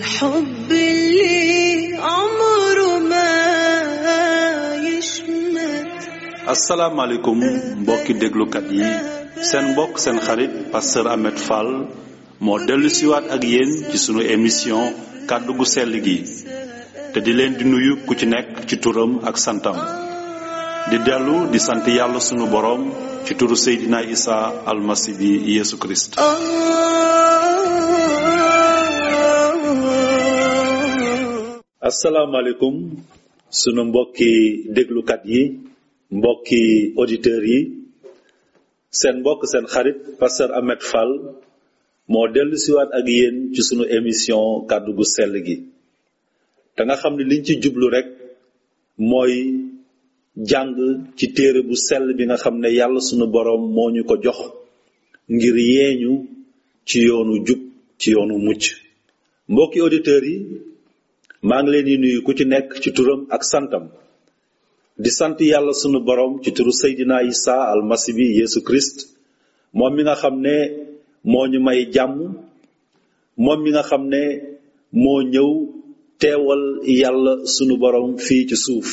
الحب اللي عمره ما يشمت asalaamaaleykum mbokki déglukat yi seen mbokk seen xarit pasteur Ahmed Fall moo dellu siwaat ak yéen ci sunu émission kàddu gu sell gi te di leen di nuyu ku ci nekk ci turam ak santam di dellu di sant yàlla sunu boroom ci turu Seydina Isa almasi bi Yeesu Kirist آه asalaamaaleykum sunu mbokki déglukat yi mbokki auditeurs yi seen mbokk seen xarit pasteur Ahmed Fall moo dellu siwaat ak yéen ci sunu émission kàddu gu sell gi te nga xam ne liñ ci jublu rek mooy jàng ci téere bu sell bi nga xam ne yàlla sunu boroom moo ñu ko jox ngir yeeñu ci yoonu jub ci yoonu mucc mbokki auditeurs yi maa ngi leen di nuyu ku ci nekk ci turam ak santam di sant yàlla sunu borom ci turu Seydina Isa almasi bi Yeesu Christ moom mi nga xam ne moo ñu may jàmm moom mi nga xam ne moo ñëw teewal yàlla sunu borom fii ci suuf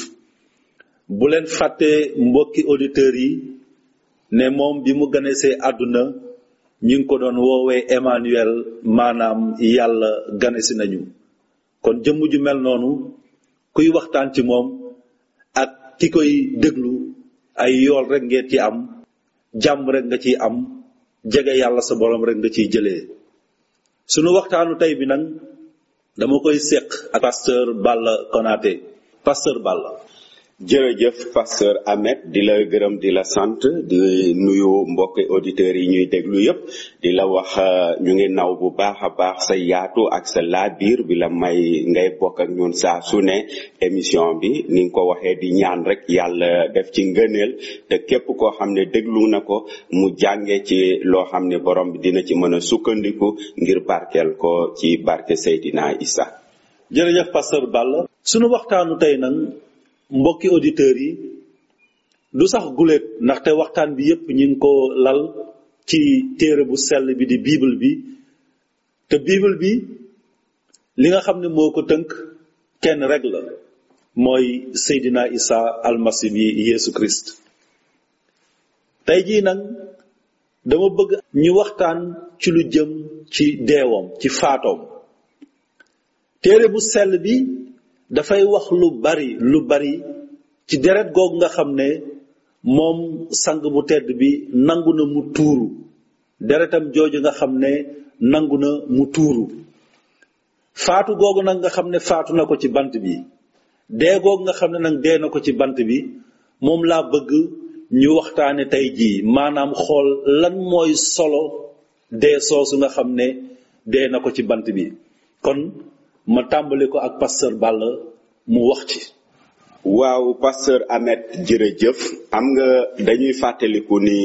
bu leen fàtte mbokki auditeurs yi ne moom bi mu ganesee àdduna ñu ngi ko doon woowee Emmanuel maanaam yàlla ganesi nañu kon jëmm ju mel noonu kuy waxtaan ci moom ak ki koy déglu ay yool rek ngeen ci am jàmm rek nga ciy am jege yàlla sa borom rek nga ciy jëlee sunu waxtaanu tey bi nag dama koy séq ak pasteur Balla Konaté pasteur Balla jërëjëf pasteur Ahmed di la gërëm di la sant di nuyu mbokki auditeurs yi ñuy déglu yépp di la wax euh, ñu ngi naw bu baax a baax sa yaatu ak sa laabiir bi la may ngay bokk ak ñun saa su ne émission bi ni nga ko waxee di ñaan rek yàlla def ci ngëneel te képp koo xam ne déglu na ko mu jànge ci loo xam ne borom bi dina ci mën a sukkandiku ngir barkeel ko ci barke Seydina Isa jërëjëf pasteur Balla sunu waxtaanu tey nag mbokki auditeurs yi du sax guléet ndaxte waxtaan bi yépp ñu ngi ko lal ci téere bu sell bi di bible bi te bible bi li nga xam ne moo ko tënk kenn rek la mooy Seydina Isa almasi bi Yeesu Christ tey jii nag dama bëgg ñu waxtaan ci lu jëm ci deewam ci faatoom téere bu sell bi dafay wax lu bari lu bari ci deret googu nga xam ne moom sang bu tedd bi nangu na mu tuuru deretam jooju nga xam ne nangu na mu tuuru faatu googu nag nga xam ne faatu na ko ci bant bi dee googu nga xam ne nag dee na ko ci bant bi moom laa bëgg ñu waxtaane tey jii maanaam xool lan mooy solo dee soosu nga xam ne dee na ko ci bant bi kon ma tàmbali ko ak pasteur Balla mu wax ci waaw pasteur Ahmed jërëjëf am nga dañuy fàttaliku ni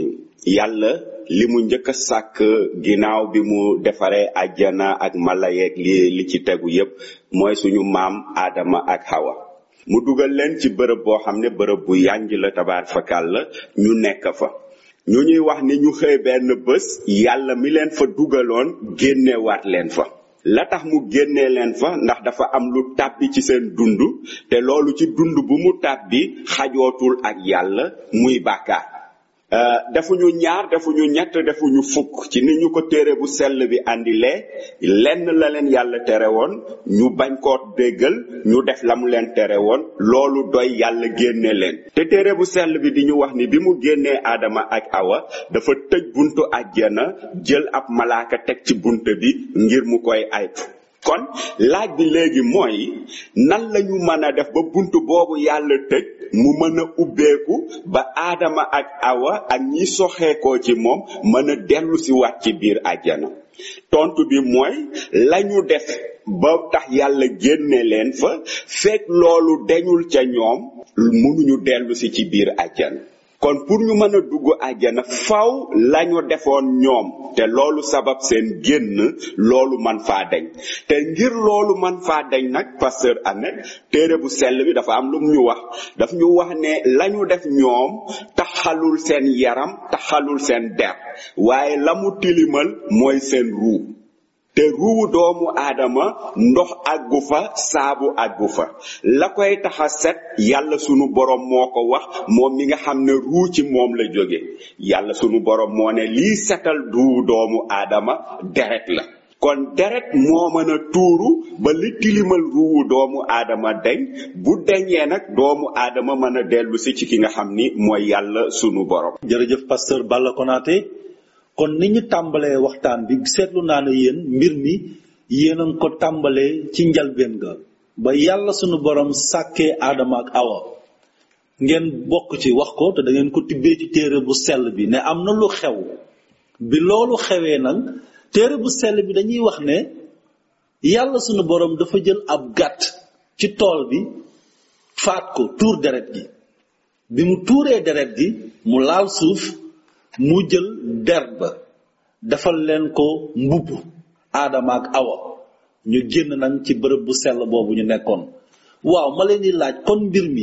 yàlla li mu njëkk a sàkk ginnaaw bi mu defaree àjjana ak mala yeeg li li ci tegu yépp mooy suñu maam Adama ak Hawa mu dugal leen ci bërëb boo xam ne bërëb bu yànj la tabaar fakal la ñu nekk fa ñu ñuy wax ni ñu xëy benn bés yàlla mi leen fa dugaloon génnewaat leen fa la tax mu génnee leen fa ndax dafa am lu tàbbi ci seen dund te loolu ci dund bu mu tàbbi xajootul ak yàlla muy bàkkaar Euh, defuñu ñaar defuñu ñett defuñu fukk ci ni ñu ko téere bu sell bi andilee lenn la leen yàlla tere woon ñu bañ koo déggal ñu def la mu leen tere woon loolu doy yàlla génne leen te téere bu sell bi di ñu wax ni bi mu génnee aadama ak awa dafa tëj buntu àjjana jël ab malaaka teg ci bunt bi ngir mu koy aytu kon laaj bi léegi mooy nan lañu mën a def ba bunt boobu yàlla tëj mu mën a ubbeeku ba aadama ak awa ak ñi soxeekoo ci moom mën a dellu si waat ci biir àjjana tontu bi mooy lañu def ba tax yàlla génne leen fa fekk loolu deñul ca ñoom mënuñu dellu si ci biir àjjana kon pour ñu mën a dugg àjjana faw lañu defoon ñoom te loolu sabab seen génn loolu man faa deñ te ngir loolu man faa deñ nag pasteur Ahmed téere bu sell bi dafa am lu ñu wax daf ñu wax ne lañu def ñoom taxalul seen yaram taxalul seen der waaye la mu tilimal mooy seen ruu te ruuwu doomu aadama ndox àggu fa saabu àggu fa la koy tax a set yàlla sunu borom moo ko wax moom mi nga xam ne ruu ci moom la jóge yàlla sunu borom moo ne lii setal ruuwu doomu aadama deret la kon deret moo mën a tuuru ba li tilimal ruuwu doomu aadama deñ bu deñee nag doomu aadama mën a dellu si ci ki nga xam ni mooy yàlla sunu borom jërëjëf pasteur Balla Konaté kon ni ñu tàmbalee waxtaan bi seetlu naa ne yéen mbir mi yéen a ngi ko tàmbalee ci njalbeen ga ba yàlla sunu borom sàkkee aadama ak awa ngeen bokk ci wax ko te da ngeen ko tibbee ci téere bu sell bi ne am na lu xew bi loolu xewee nag téere bu sell bi dañuy wax ne yàlla sunu borom dafa jël ab gàtt ci tool bi faat ko tuur deret gi bi mu tuuree deret gi mu laal suuf mu jël der ba defal leen ko mbubb aadama ak awa ñu génn nag ci bërëb bu sell boobu ñu nekkoon waaw ma leen di laaj kon mbir mi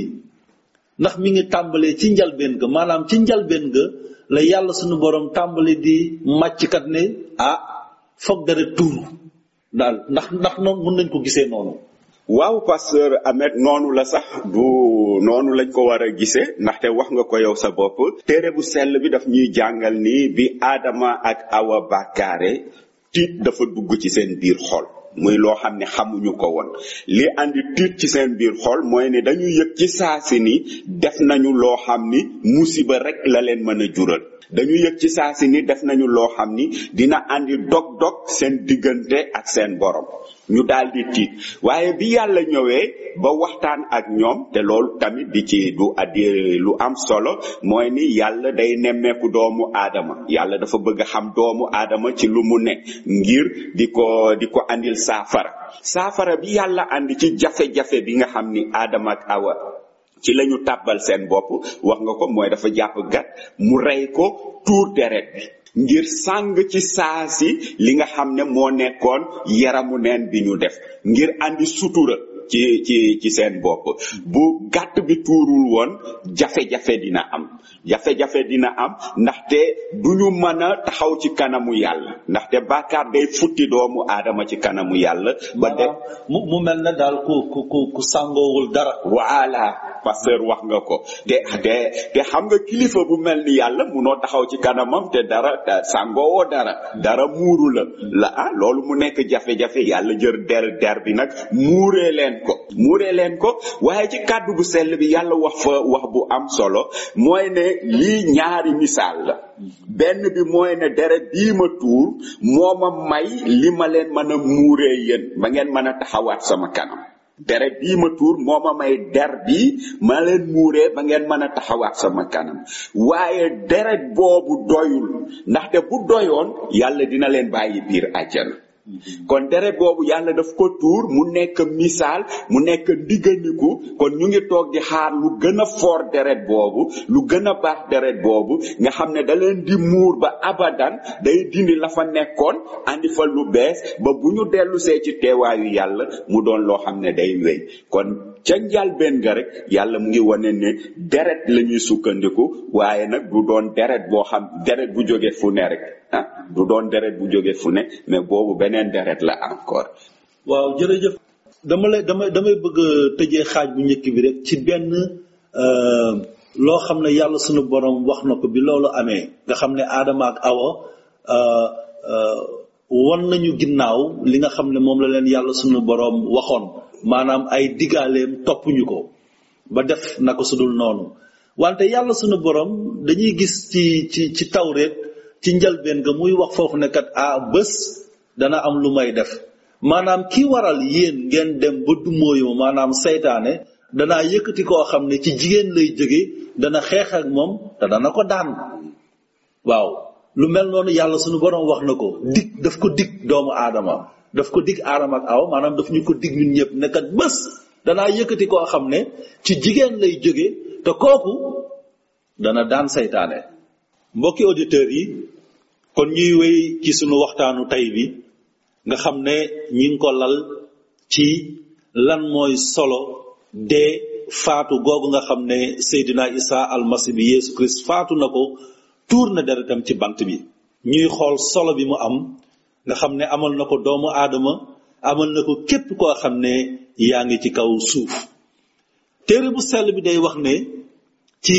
ndax mi ngi tàmbalee ci njalbeen ga maanaam ci njalbeen ga la yàlla sunu borom tàmbali di màcckat ne ah foog deret tuuru daal ndax ndax noonu mën nañ ko gisee noonu waaw pasteur Ahmed noonu la sax du noonu lañ ko war a gisee ndaxte wax nga ko yow sa bopp téere bu sell bi daf ñuy jàngal ni bi aadama ak awa bàkkaare tiit dafa dugg ci seen biir xol muy loo xam ne xamuñu ko woon li andi tiit ci seen biir xol mooy ne dañu yëg ci saasi ni def nañu loo xam ni musiba rek la leen mën a jural dañu yëg ci saasi ni def nañu loo xam ni dina andi dog-dog seen diggante ak seen borom ñu daal di tiit waaye bi yàlla ñëwee ba waxtaan ak ñoom te loolu tamit di ci du addi lu am solo mooy ni yàlla day nemmeeku doomu aadama yàlla dafa bëgg a xam doomu aadama ci lu mu ne ngir di ko di ko andil saafara saafara bi yàlla andi ci jafe-jafe bi nga xam ni aadama ak awa ci lañu tàbbal seen bopp wax nga ko mooy dafa jàpp gat mu rey ko tuur deret bi ngir sàng ci saasi li nga xam ne moo nekkoon yaramu neen bi ñu def ngir andi sutura ci ci ci seen bopp bu gàtt bi tuurul woon jafe-jafe dina am jafe-jafe dina am ndaxte duñu mën a taxaw ci kanamu yàlla ndaxte bàkkaar day futti doomu aadama ci kanamu yàlla ba de mu mu mel ne daal ku ku ku ku sàngoowul dara voilà pasteur wax nga ko te te te xam nga kilifa bu mel ni yàlla munoo taxaw ci kanamam te dara sàngoowoo dara dara muuru la la ah loolu mu nekk jafe-jafe yàlla jër der der bi nag muuree leen ko muuree leen ko waaye ci kàddu bu sell bi yàlla wax fa wax bu am solo mooy ne lii ñaari misaal la benn bi mooy ne deret bii ma tuur moo ma may li ma leen mën a muuree yéen ba ngeen mën a taxawaat sama kanam deret bii ma tuur moo ma may der bi ma leen muuree ba ngeen mën a taxawaat sama kanam waaye deret boobu doyul ndaxte bu doyoon yàlla dina leen bàyyi biir àjjana kon deret boobu yàlla daf ko tuur mu nekk misaal mu nekk ndigganiku kon ñu ngi toog di xaar lu gën a foor deret boobu lu gën a baax deret boobu nga xam ne da leen di muur ba abadan day dindi la fa nekkoon andi fa lu bees ba bu ñu dellu see ci teewaayu yàlla mu doon loo xam ne day wéy kon ca njalbeen ga rek yàlla mu ngi wane ne deret la ñuy sukkandiku waaye nag du doon deret boo xam deret bu jóge fu ne rek ah du doon deret bu jóge fu ne mais boobu beneen deret la encore waaw jërëjëf dama lay damay damay bëgg a tëjee xaaj bu njëkk bi rek ci benn loo xam ne yàlla sunu borom wax na ko bi loolu amee nga xam ne aadama ak awa won nañu ginnaaw li nga xam ne moom la leen yàlla sunu borom waxoon maanaam ay digaaleem toppuñu ko ba def na ko sudul noonu wante yàlla sunu borom dañuy gis ci ci ci tawreet ci njalbeen ga muy wax foofu ne kat ah bés dana am lu may def maanaam ki waral yéen ngeen dem ba dumóoyu maanaam seytaane danaa yëkkati koo xam ne ci jigéen lay jóge dana xeex ak moom te dana ko daan waaw lu mel noonu yàlla sunu borom wax na ko dig daf ko dig doomu aadama daf ko dig aadama ak aw maanaam daf ñu ko dig ñun ñëpp ne kat bés danaa yëkkati koo xam ne ci jigéen lay jóge te kooku dana daan seytaane mbokki auditeurs yi kon ñuy wéy ci sunu waxtaanu tey bi nga xam ne ñi ngi ko lal ci lan mooy solo dee faatu googu nga xam ne Seydina Isa almasi bi Yeesu Christ faatu na ko tuur na deretam ci bant bi ñuy xool solo bi mu am nga xam ne amal na ko doomu aadama amal na ko képp koo xam ne yaa ngi ci kaw suuf téere bu sell bi day wax ne ci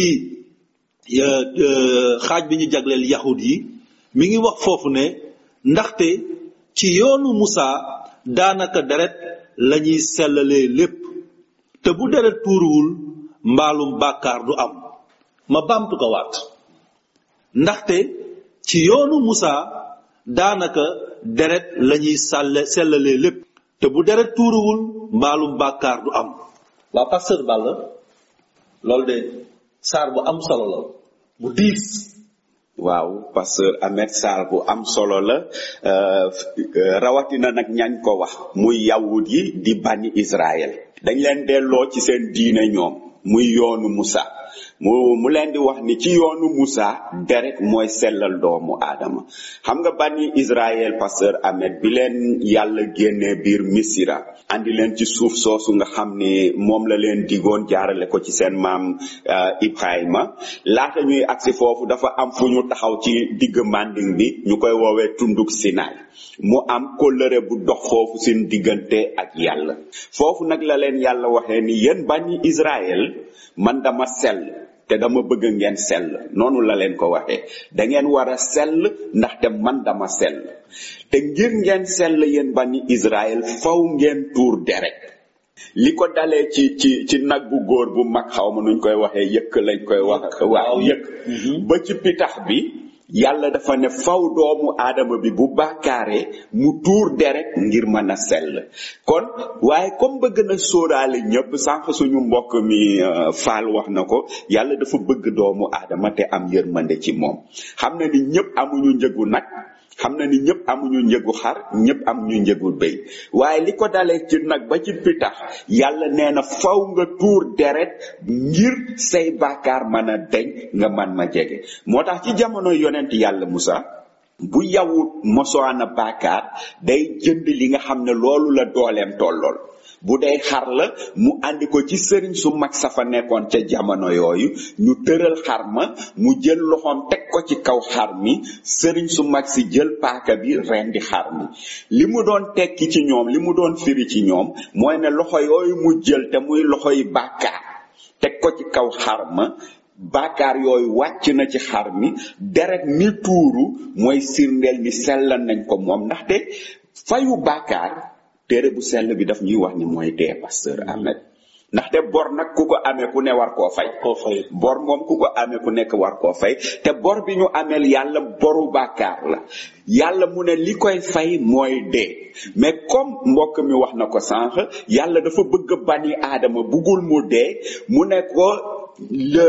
euh, euh, xaaj bi ñu jagleel yahud yi mi ngi wax foofu ne ndaxte ci yoonu Musa daanaka deret lañuy sellalee lépp te bu deret tuuruwul mbaalum bàkkaar du am ma baamtu ko waat ndaxte ci yoonu Musa daanaka deret lañuy sàlle sellalee lépp te bu deret tuuruwul mbaalum bàkkaar du am waa pasteur Balla loolu de saar bu am solo la bu diis waaw pasteur Ahmed Sarr bu am solo la euh, euh, rawatina nag ñañ ko wax muy yawut yi di bani Israël dañ leen delloo ci seen diine ñoom muy yoonu Musa mu mu leen di wax ni ci yoonu Musa deret mooy sellal doomu aadama xam nga bani Israël pasteur Ahmed bi leen yàlla génnee biir Misira andi leen ci suuf soosu nga xam ni moom la leen digoon jaarale ko ci seen maam uh, Ibrahima laata ñuy agsi foofu dafa am fu ñu taxaw ci digg manding bi ñu koy woowee tunduk Sinaay mu am kóllëre bu dox foofu seen diggante ak yàlla foofu nag la leen yàlla waxee ni yéen bani Israël man dama sell te dama bëgg ngeen sell noonu la leen ko waxee da ngeen war a sell ndaxte man dama sell te ngir ngeen sell yéen bani Israël faw ngeen tuur deret li ko dalee ci ci ci nag bu góor bu mag xaw ma nuñ koy waxee yëkk lañ koy wax waaw yëkk ba ci pitax bi yàlla dafa ne faw doomu aadama bi bu bàkkaaree mu tuur deret ngir mën a sell kon waaye comme bëgg na sóoraale ñëpp sànq suñu mbokk mi faal wax na ko yàlla dafa bëgg doomu aadama te am yërmande ci moom xam na ni ñëpp amuñu njëgu nag xam na ni ñëpp amuñu njëgu xar ñëpp amuñu njëgu béy waaye li ko dalee ci nag ba ci pitax yàlla nee na faw nga tuur deret ngir say bàkkaar mën a deñ nga man ma jege moo tax ci jamono yonent yàlla Musa bu yawut mosoana bàkkaar day jënd li nga xam ne loolu la dooleem tollool bu dee xar la mu andi ko ci sëriñ su mag sa fa nekkoon ca jamono yooyu ñu tëral xar ma mu jël loxoom teg ko ci kaw xar mi sëriñ su mag si jël paaka bi rendi xar mi li mu doon tekki ci ñoom li mu doon firi ci ñoom mooy ne loxo yooyu mu jël te muy loxo yi bàkkaar teg ko ci kaw xar ma bàkkaar yooyu wàcc na ci xar mi deret mi tuuru mooy sirndeel ni sellal nañ ko moom ndaxte fayu bàkkaar téere bu sell bi daf ñuy wax ni mooy dee pasteur Ahmed ndaxte bor nag ku ko amee ku ne war koo fay koo fay bor moom ku ko amee ku nekk war koo fay te bor bi ñu ameel yàlla boru bàkkaar la yàlla mu ne li koy fay mooy dee mais comme mbokk mi wax na ko sànq yàlla dafa bëgg bani aadama buggul mu dee mu ne ko le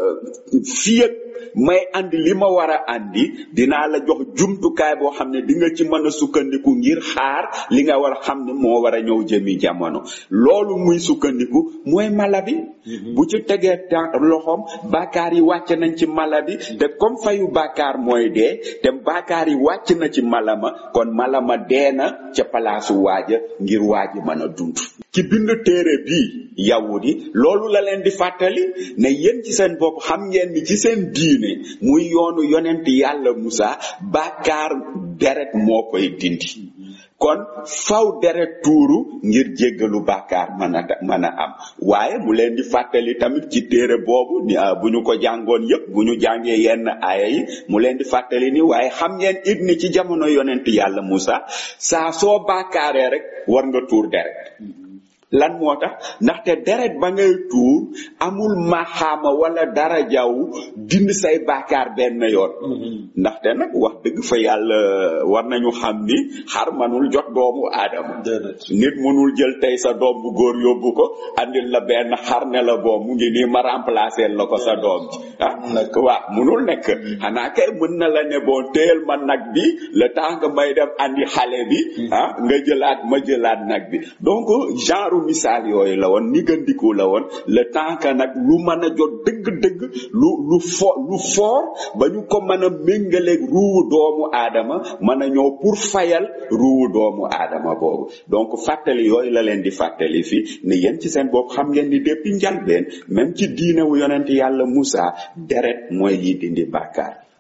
fii ak may andi li ma war a andi dinaa la jox jumtukaay boo xam ne di nga ci mën a sukkandiku ngir xaar li nga war a xam ne moo war a ñëw jëmi jamono loolu muy sukkandiku mooy mala bi bu ci tegee temps loxoom bàkkaar yi wàcc nañ ci mala bi te comme fayu bàkkaar mooy dee te bàkkaar yi wàcc na ci mala ma kon mala ma dee na ca palaasu waaja ngir waaji mën a dund ci bind téere bii yawut yi loolu la leen di fàttali ne yéen ci seen bopp xam ngeen ni ci seen diine muy yoonu yonent yàlla Musa bàkkaar deret moo koy dindi kon faw deret tuuru ngir jéggalu bàkkaar mën a mën a am waaye mu leen di fàttali tamit ci téere boobu ni bu ñu ko jàngoon yépp bu ñu jàngee yenn aaya yi mu leen di fàttali ni waaye xam ngeen it ni ci jamono yonent yàlla Musa saa soo bàkkaaree rek war nga tuur deret lan moo tax ndaxte deret ba ngay tuur amul maxaama wala dara jaw dindi say baakaar benn yoon ndaxte nag wax dëgg fa yàlla war nañu xam ni xar manul jot doomu aadama nit mënul jël tey sa doom bu góor yóbbu ko andil la benn xar ne la boo mu ngi nii ma remplacer la ko sa doom ji ah nag waaw mënul nekk xanaa kay mën na la ne bon téyel ma nag bi le temps que may dem andi xale bi ah nga jëlaat ma jëlaat nag bi donc genre misaal yooyu la woon nigandiku la woon le temps que nag lu mën a jot dëgg-dëgg lu lu fo lu fort ba ñu ko mën a méngaleeg ruuwu doomu aadama mën a ñëw pour fayal ruuwu doomu aadama boobu donc fàttali yooyu la leen di fàttali fi ne yéen ci seen bopp xam ngeen ni depuis njalbeen même ci diine wu yonent yàlla Musa deret mooy yi dindi bàkkaar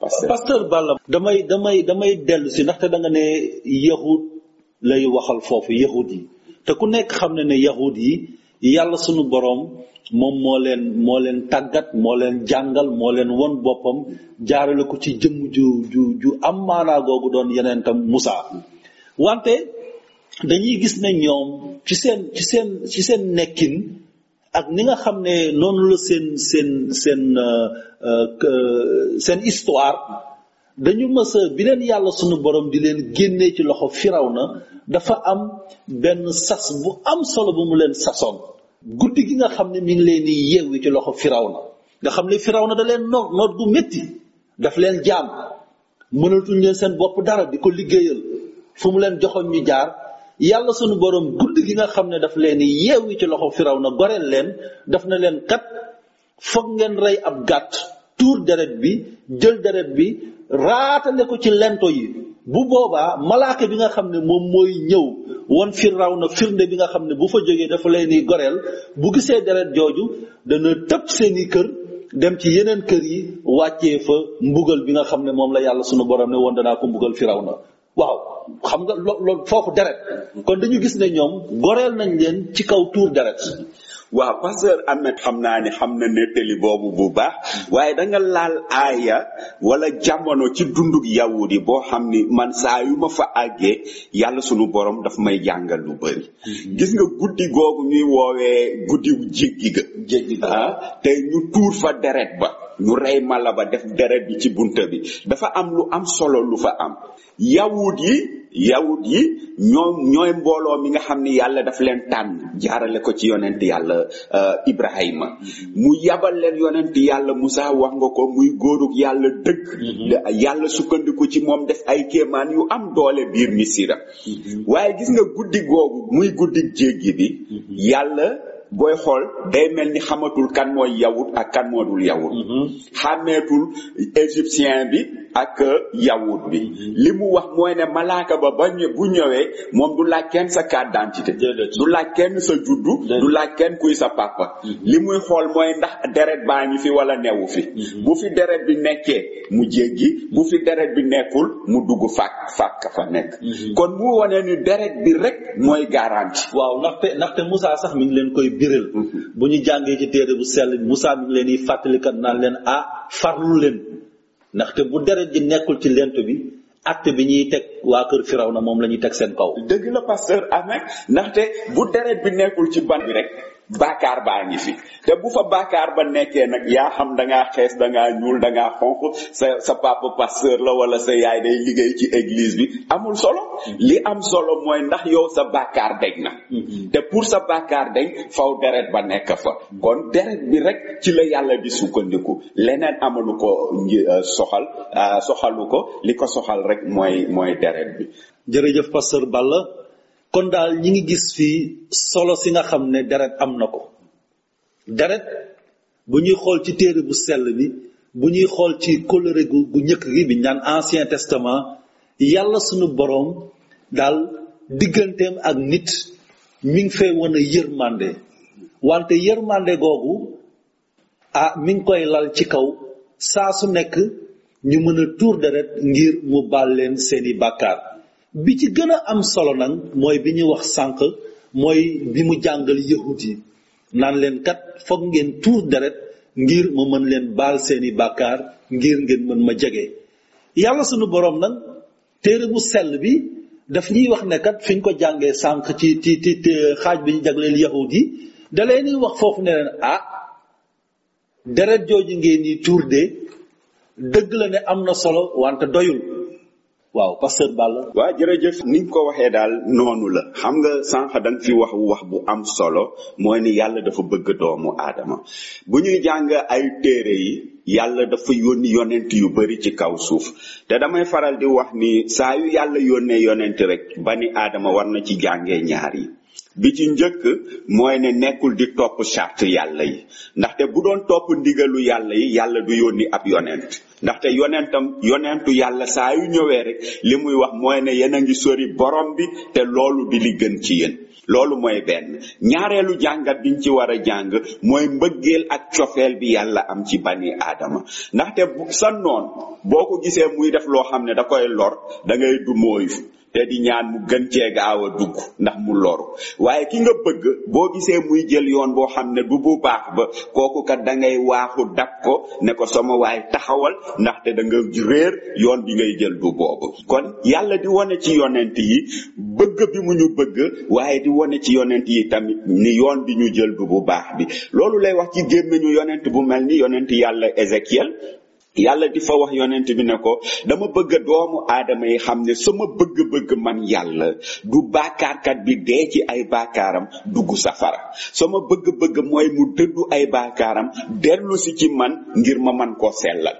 pasteur pasteur Balla damay damay damay dellu si ndaxte da nga ne yahud lay waxal foofu yahud yi te ku nekk xam ne ne yahud yi yàlla sunu boroom moom moo leen moo leen tàggat moo leen jàngal moo leen won boppam jaarale ko ci jëmm ju ju ju am maanaa googu doon yeneen tam Musa wante dañuy gis ne ñoom ci seen ci seen ci seen nekkin ak ni nga xam ne noonu la seen seen seen euh, euh, que- seen histoire dañu mës a bi leen yàlla sunu borom di leen génnee ci loxo firawna dafa am benn sas bu am solo bu mu leen sasoon guddi gi nga xam ne mi ngi leen di yeewi ci loxo firawna nga xam ne firawna da leen noot noot gu métti daf leen jaam mënatuñ leen seen bopp dara di ko liggéeyal fu mu leen joxoon ñu jaar yàlla sunu borom guddi gi nga xam ne daf leen di yeewi ci loxo firawna goreel leen daf na leen kat foog ngeen rey ab gàtt tuur deret bi jël deret bi raatale ko ci lento yi bu boobaa malaaka bi nga xam ne moom mooy ñëw won firaw na firnde bi nga xam ne bu fa jógee dafa leen di goreel bu gisee deret jooju dana tëb seeni kër dem ci yeneen kër yi wàccee fa mbugal bi nga xam ne moom la yàlla sunu borom ne woon danaa ko mbugal firaw na waaw xam nga lo loolu foofu deret kon dañu gis ne ñoom goreel nañ leen ci kaw tuur deret waaw pasteur Ahmed xam naa ni xam na nettali boobu bu baax waaye da nga laal aaya wala jamono ci dundug yawut yi boo xam ni man saa yu ma fa àggee yàlla sunu borom daf may jàngal lu bëri gis nga guddi googu ñuy woowee guddi jéggi ga jéggi ga. ah te ñu tuur fa deret ba ñu rey mala ba def deret bi ci bunta bi dafa am lu am solo lu fa am yawut yi yawut yi ñoom ñooy mbooloo mi nga xam ni yàlla daf leen tànn jaarale ko ci yonent yàlla euh, ibrahima mu yabal leen yonent yàlla musa wax nga ko muy góorug yàlla dëgg da- yàlla sukkandiku ci moom def ay kéemaan yu am doole biir misira waaye gis nga guddi googu muy guddi jéggi bi yàlla booy xool day mel ni xamatul kan mooy yawut ak kan moo dul yawut xàmmeetul égyptien bi ak yawut bi li mu wax mooy ne malaaka ba ba ñë- bu ñëwee moom du laaj kenn sa carte d'identité Déedéet. du laaj kenn sa juddu Déedéet. du laaj kenn kuy sa papa li muy xool mooy ndax deret baa ngi fi wala newu fi bu fi deret bi nekkee mu jéggi bu fi deret bi nekkul mu dugg fàkk fàkk fa nekk kon mu wane ni deret bi rek mooy garanti waaw ndaxte ndaxte Moussa sax mi ngi leen koy biral bu ñu jàngee ci téere bu sell bi Moussa mi ngi leen di fàttalikat naan leen ah farlu leen ndaxte bu deret ji nekkul ci lent bi acte bi ñuy teg waa kër Firawna moom la ñuy teg seen kaw dëgg la pasteur Ahmed ndaxte bu deret bi nekkul ci ban bi rek baakaar baa ngi fi te bu fa baakaar ba nekkee nag yaa xam da ngaa xees da ngaa ñuul da ngaa xonq sa sa papa pasteur la wala sa yaay day liggéey ci église bi amul solo li am solo mooy ndax yow sa baakaar deñ na te pour sa baakaar deñ faw deret ba nekk fa kon deret bi rek ci la yàlla di sukkandiku leneen amalu ko nji- euh, soxal euh, soxalu ko li ko soxal rek mooy mooy deret bi jërëjëf pasteur Balla kon daal ñi ngi gis fii solo si nga xam ne deret am na ko deret bu ñuy xool ci téere bu sell bi bu ñuy xool ci kóllëre gu gu njëkk gi bi ñu naan ancien testament yàlla sunu boroom daal digganteem ak nit mi ngi fay wane yërmande wante yërmande googu ah mi ngi koy lal ci kaw saa su nekk ñu mën a tuur deret ngir mu baal leen seeni bàkkaar bi ci gën a am solo nag mooy bi ñu wax sànq mooy bi mu jàngal yahut yi naan leen kat foog ngeen tuur deret ngir ma mën leen baal seeni bàkkaar ngir ngeen mën ma jege yàlla sunu boroom nag téere bu sell bi daf ñuy wax ne kat fi ñu ko jàngee sànq ci ci ci ci xaaj bi ñu jagleel yahut yi da leen di wax foofu ne leen ah deret jooju ngeen di tuur de dëgg la ne am na solo wante doyul waaw pasteur Balla waa jërëjëf ni nga ko waxee daal noonu la xam nga sànq da nga fi wax wax bu am solo mooy ni yàlla dafa bëgg doomu aadama bu ñuy jàng ay téere yi yàlla dafa yónni yonent yu bari ci kaw suuf te damay faral di wax ni saa yu yàlla yónnee yonent rek bani aadama war na ci jàngee ñaar yi bi ci njëkk mooy ne nekkul di topp charte yàlla yi ndaxte bu doon topp ndigalu yàlla yi yàlla du yónni ab yonent ndaxte yonentam yonentu yàlla saa yu ñëwee rek li muy wax mooy ne yéen a ngi sori borom bi te loolu di li gën ci yéen loolu mooy benn ñaareelu jàngat biñ ci war a jàng mooy mbëggeel ak cofeel bi yàlla am ci bani aadama ndaxte bu sa noon boo ko gisee muy def loo xam ne da koy lor da ngay du mooyu te di ñaan mu gën cee gaaw a dugg ndax mu loru waaye ki nga bëgg boo gisee muy jël yoon boo xam ne du bu baax ba kooku kat da ngay waaxu dab ko ne ko sama waay taxawal ndaxte da nga réer yoon bi ngay jël du boobu kon yàlla di wane ci yonent yi bëgg bi mu ñu bëgg waaye di wane ci yonent yi tamit ni yoon bi ñu jël du bu baax bi loolu lay wax ci gémmiñu yonent bu mel ni yonent yàlla Ézéchiel yàlla di fa wax yonent bi ne ko dama bëgg doomu aadama yi xam ne sama bëgg-bëgg man yàlla du baakaarkat bi dee ci ay baakaaram dugg safara sama bëgg-bëgg mooy mu dëddu ay baakaaram dellu si ci man ngir ma man koo sellal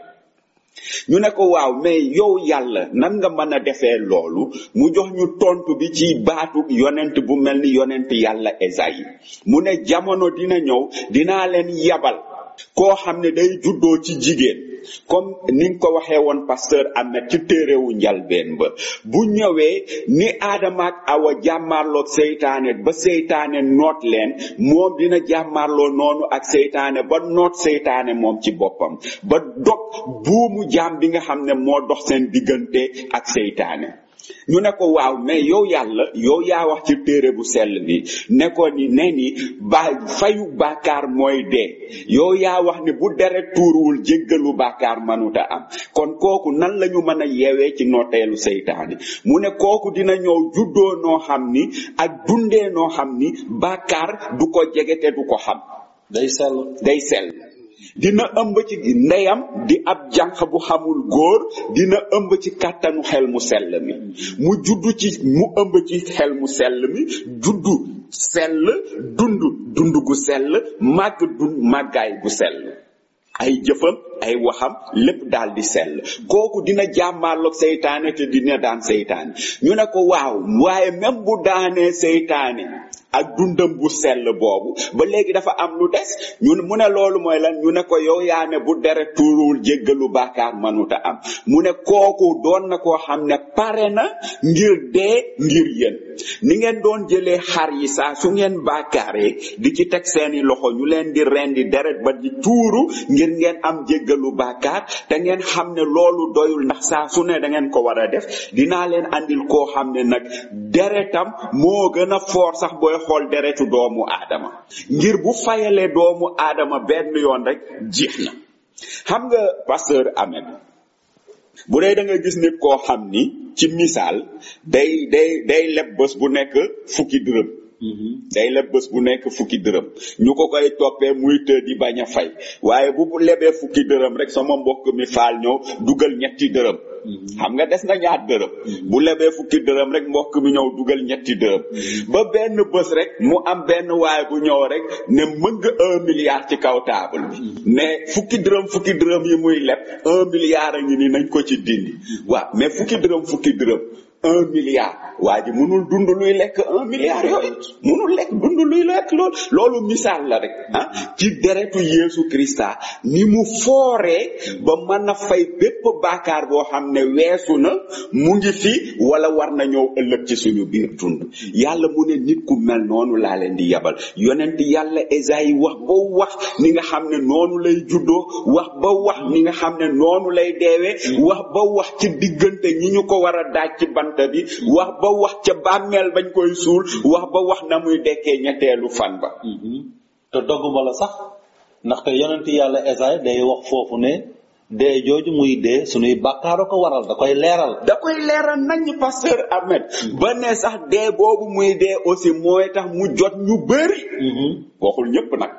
ñu ne ko waaw mais yow yàlla nan nga mën a defee loolu mu jox ñu tontu bi ci baatu yonent bu mel ni yonent yàlla Esayi mu ne jamono dina ñëw dinaa leen yabal koo xam ne day juddoo ci jigéen comme ni nga ko waxee woon pasteur Ahmed ci téerewu njalbeen ba bu ñëwee ni aadama ak awa jàmmaarloog seytaane ba seytaane noot leen moom dina jàmmaarloo noonu ak seytaane ba noot seytaane moom ci boppam ba dog buumu jaam bi nga xam ne moo dox seen diggante ak seytaane ñu ne ko waaw mais yow yàlla yow yaa wax ci téere bu sell bi ne ko ni ne ni ba fayu bàkkaar mooy dee yow yaa wax ni bu deret tuuruwul jéggalu bàkkaar manuta am kon kooku nan lañu mën a yeewee ci nooteelu seytaane mu ne kooku dina ñëw juddoo noo xam ni ak dundee noo xam ni bàkkaar du ko jege te du ko xam day sell day sell dina ëmb ci ndeyam di ab jànq bu xamul góor dina ëmb ci kàttanu xel mu sell mi mu juddu ci mu ëmb ci xel mu sell mi juddu sell dund dund gu sell màgg dund màggaay gu sell ay jëfam ay waxam lépp daal di sell kooku dina jàmmaarloog seytaane te dina daan seytaane ñu ne ko waaw waaye même bu daanee seytaane ak dundam bu sell boobu ba léegi dafa am lu des ñu mu ne loolu mooy lan ñu ne ko yow yaa ne bu deret tuuruwul jéggalu bàkkaar manuta am mu ne kooku doon na koo xam ne pare na ngir dee ngir yéen ni ngeen doon jëlee xar yi saa su ngeen bàkkaaree di ci teg seeni loxo ñu leen di rendi deret ba di tuuru ngir ngeen am jéggalu bàkkaar te ngeen xam ne loolu doyul ndax saa su ne da ngeen ko war a def dinaa leen andil koo xam ne nag deretam moo gën a foor sax booy xool deretu doomu aadama ngir bu fayalee doomu aadama benn yoon rek jeex na xam nga pasteur Ahmed bu dee da nga gis nit koo xam ni ci misaal day day day leb bés bu nekk fukki dërëm day leb bés bu nekk fukki dërëm ñu ko koy toppee muy të di bañ a fay waaye bu lebee fukki dërëm rek sama mbokk mi faal ñëw dugal ñetti dërëm xam nga des na ñaar dërëm bu lebee fukki dërëm rek mbokk mi ñëw dugal ñetti dërëm ba benn bés rek mu am benn waay bu ñëw rek ne mëng un milliard ci kaw table bi mais fukki dërëm fukki dërëm yi muy leb un milliard a ngi ni nañ ko ci dindi waaw mais fukki dërëm fukki dërëm un milliard waa ji mënul dund luy lekk un milliard yooyu mënul lekk dund luy lekk loolu loolu misaal la rek ah ci deretu Yeesu Krista ni mu fooree ba mën a fay bépp baakaar boo xam ne weesu na mu ngi fi wala war na ñëw ëllëg ci suñu biir dund yàlla mu ne nit ku mel noonu laa leen di yabal yonent yàlla Esayi wax ba wax ni nga xam ne noonu lay juddoo wax ba wax ni nga xam ne noonu lay deewee wax ba wax ci diggante ñi ñu ko war a daaj ci bant bi wax ba wax ca bàmmeel bañ koy suul wax ba wax na muy dekkee ñetteelu fan ba te dogguma la sax ndaxte yonent yàlla Esaay day wax foofu ne dee jooju muy dee suñuy bàkkaaro ko waral da koy leeral da koy leeral nañ pasteur Ahmed ba ne sax dee boobu muy dee aussi mooy tax mu jot ñu bëri waxul ñëpp nag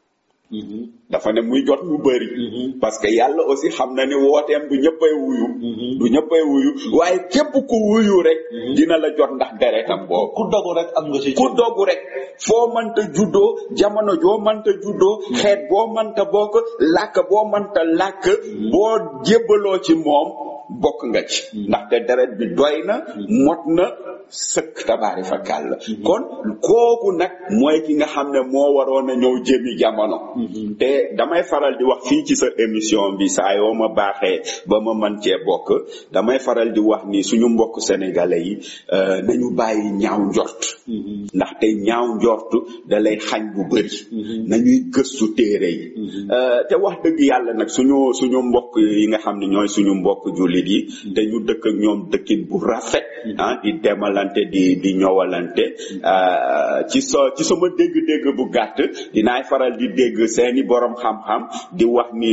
dafa ne muy jot ñu bëri parce que yàlla aussi xam na ni wooteem du ñëppay wuyu du ñëppay wuyu waaye képp ku wuyu rek dina la jot ndax deretam boobu ku dogu rek am nga ci ku dogu rek foo mënta juddoo jamono joo mënta juddoo xeet boo mënta bokk làkk boo mënta làkk boo jébbaloo ci moom bokk nga ci ndaxte deret bi doy na mot na sëkk tabaari fa kàll kon kooku nag mooy ki nga xam ne moo waroon a ñëw jëmi jamono te damay faral di wax fii ci sa émission bi saa yoo ma baaxee ba ma man cee bokk damay faral di wax ni suñu mbokk sénégalais yi euh, nañu bàyyi ñaaw njort ndaxte ñaaw njort da lay xañ bu bëri nañuy gëstu téere yi Euh, te wax dëgg yàlla nag suñu suñu mbokk yi nga xam ne ñooy suñu mbokk jullit yi te ñu dëkk ak ñoom dëkkin bu rafet ah di demalante di di ñëwalante euh, ci so ci sama dégg-dégg bu gàtt dinaay faral di dégg seeni borom xam-xam di wax ni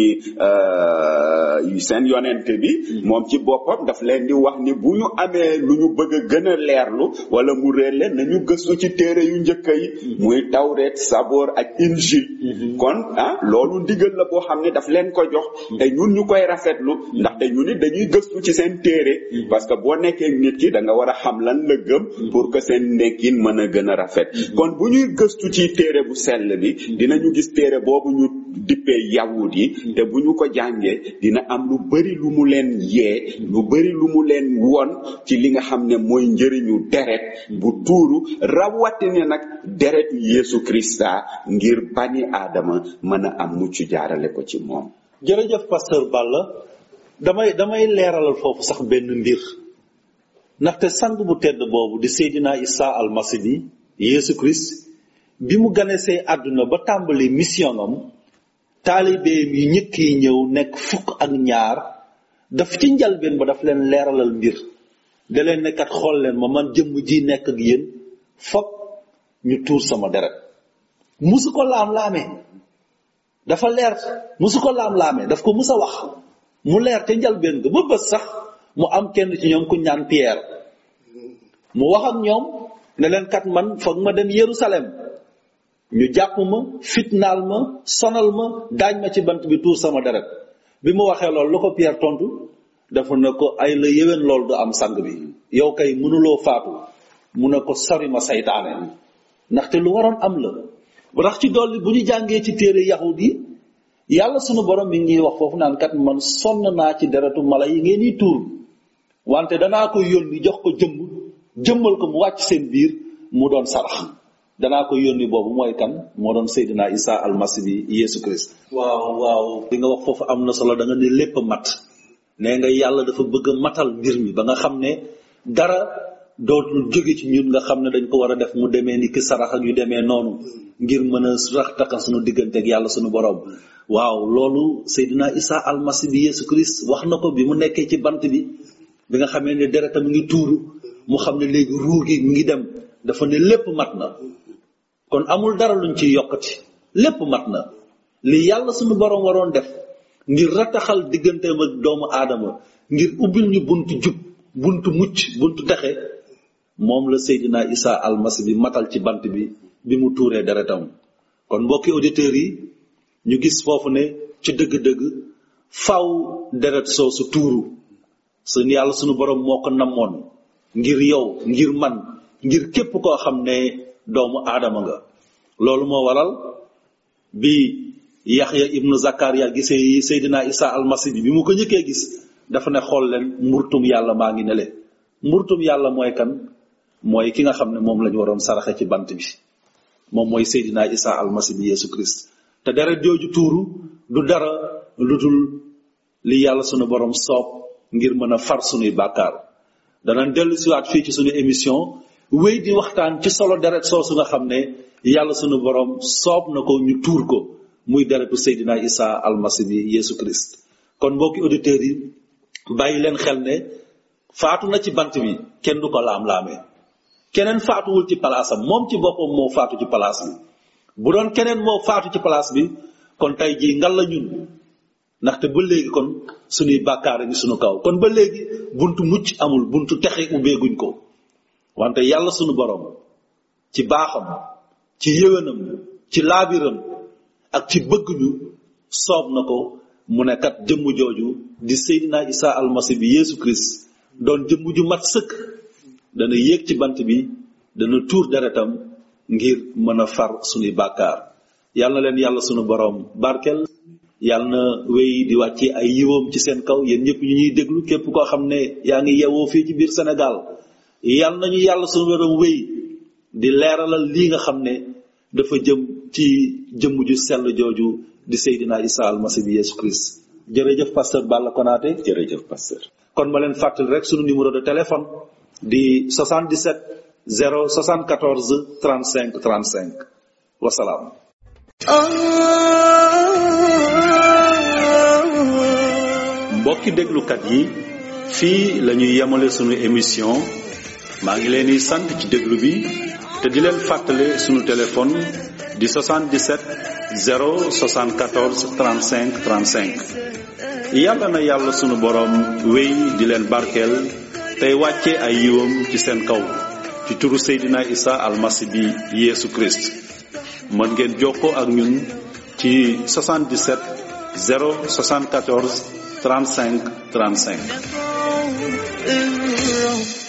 euh, seen yonent bi moom ci boppam daf leen di wax ni bu ñu amee lu ñu bëgg a gën a leerlu wala mu réer leen nañu gëstu ci téere yu njëkk yi muy tawreet saboor ak injil kon ah loolu ndigal la boo xam ne daf leen ko jox te ñun ñu koy rafetlu ndaxte ñu nit dañuy gëstu ci seen téere parce que boo nekkee nit ki da nga war a xam lan la gëm pour que seen nekkin mën a gën a rafet kon bu ñuy gëstu ci téere bu sell bi dinañu gis téere boobu ñu dippee yawut yi te bu ñu ko jàngee dina am lu bari lu mu leen yee lu bari lu mu leen won ci li nga xam ne mooy njëriñu deret bu tuuru rawatina nag deretu Yeesu Krista ngir bani aadama mën a am mucc jaarale ko ci moom jërëjëf pasteur Balla damay damay leeralal foofu sax benn mbir ndaxte sang bu tedd boobu di Seydina Isa almasi bi Yeesu Christ bi mu ganesee àdduna ba tàmbali mission am taalibeem yi ñëkk yi ñëw nekk fukk ak ñaar daf ci njalbeen ba daf leen leeralal mbir da leen nekkat xool leen ma man jëmm ji nekk ak yéen fokk ñu tuur sama deret musu ko laam-laamee dafa leer musu ko laam-laamee daf ko mus a wax mu leer te njalbeen ga ba bës sax mu am kenn ci ñoom ku ñaan Pierre mu wax ak ñoom ne leen kat man foog ma dem Yerusalem ñu jàpp ma fitnaal ma sonal ma daañ ma ci bant bi tuur sama deret bi mu waxee loolu lu ko Pierre tontu dafa ne ko ay la yéwén loolu du am sang bi yow kay mënuloo faatu mu ne ko sori ma saytaane ndaxte lu waroon am la ba tax ci dolli bu ñu jàngee ci téere yahud yi yàlla sunu borom mi ngi wax foofu naan kat man sonn naa ci deretu mala yi ngeen di tuur wante danaa ko yónni jox ko jëmm jëmmal ko mu wàcc seen biir mu doon sarax danaa ko yónni boobu mooy kan moo doon Seydina Isa almasi bi Yeesu Christ waaw waaw li nga wax foofu am na solo da nga ne lépp a mat nee nga yàlla dafa bëgg a matal mbir mi ba nga xam ne dara dootul jóge ci ñun nga xam ne dañ ko war a def mu demee ni ki sarax ak yu demee noonu ngir mën a rax takkal sunu diggante ak yàlla sunu borom waaw loolu Seydina Isa almasi bi Yeesu Christ wax na ko bi mu nekkee ci bant bi bi nga xamee ne deretam ngi tuuru mu xam ne léegi ruu gi mi ngi dem dafa ne lépp mat na kon amul dara luñ ciy yokkati lépp mat na li yàlla sunu borom waroon def ngir rataxal digganteem ak doomu aadama ngir ubbil ñu buntu jub buntu mucc buntu texe moom la Seydina Isa almasi bi matal ci bant bi bi mu tuuree deretam kon mbokki auditeurs yi ñu gis foofu ne ci dëgg-dëgg faw deret soosu tuuru sun yàlla sunu borom moo ko namoon ngir yow ngir man ngir képp koo xam ne doomu aadama nga loolu moo waral bi yaxya ibnu zakariya gisee seydina isa almasi bi bi mu ko njëkkee gis dafa ne xool leen mburtum yàlla maa ngi ne leen mburtum yàlla mooy kan mooy ki nga xam ne moom lañu waroon saraxe ci bant bi moom mooy seydina isa almasi bi yeesu christ te deret jooju tuuru du dara lu dul li yàlla sunu borom soob ngir mën a far sunuy bàkkaar danañ dellu siwaat fii ci sunu émission wéy di waxtaan ci solo deret soosu nga xam ne yàlla sunu borom soob na ko ñu tuur ko muy deretu Seydina Isa almasi bi Yeesu Christ kon mbokki auditeurs yi bàyyi leen xel ne faatu na ci bant bi kenn du ko laam-laamee keneen faatuwul ci palaasam moom ci boppam moo faatu ci palaas bi bu doon keneen moo faatu ci palaas bi kon tey jii ngal la ñun ndaxte ba léegi kon suñuy bàkkaar a ngi suñu kaw kon ba léegi buntu mucc amul buntu texe ubbeeguñ ko wante yàlla sunu borom ci baaxam ci yéwénam ci laabiram ak ci bëgg ñu soob na ko mu ne kat jëmm jooju di Seydina Isa almasi bi Yeesu Christ doon jëmm ju mat sëkk dana yéeg ci bant bi dana tuur deretam ngir mën a far sunuy bàkkaar yàlla na leen yàlla sunu borom barkel yàlla na wéy di wàcce ay yiwam ci seen kaw yéen ñëpp ñu ñuy déglu képp koo xam ne yaa ngi yewoo fii ci biir Sénégal yal nañu yàlla suñu borom wéy di leeralal lii nga xam ne dafa jëm ci jëmm ju sell jooju di Seydina Isa almasi bi Yesu Christ jërëjëf pasteur Balla Konaté jërëjëf pasteur kon ma leen fàttali rek sunu numéro de téléphone di 77 074 35 35 wasalaam mbokki déglukat yi fii la ñuy yemale sunu émission maa ngi leen di sant ci déglu bi te di leen fàttale sunu téléphone di 77 074 35 35 yàlla na yàlla sunu boroom wéy di leen barkeel tey wàcce ay yiwam ci seen kaw ci turu Seydina Isa almasi bi Yeesu Christ mën ngeen jokkoo ak ñun ci 77 074 35 35 الرب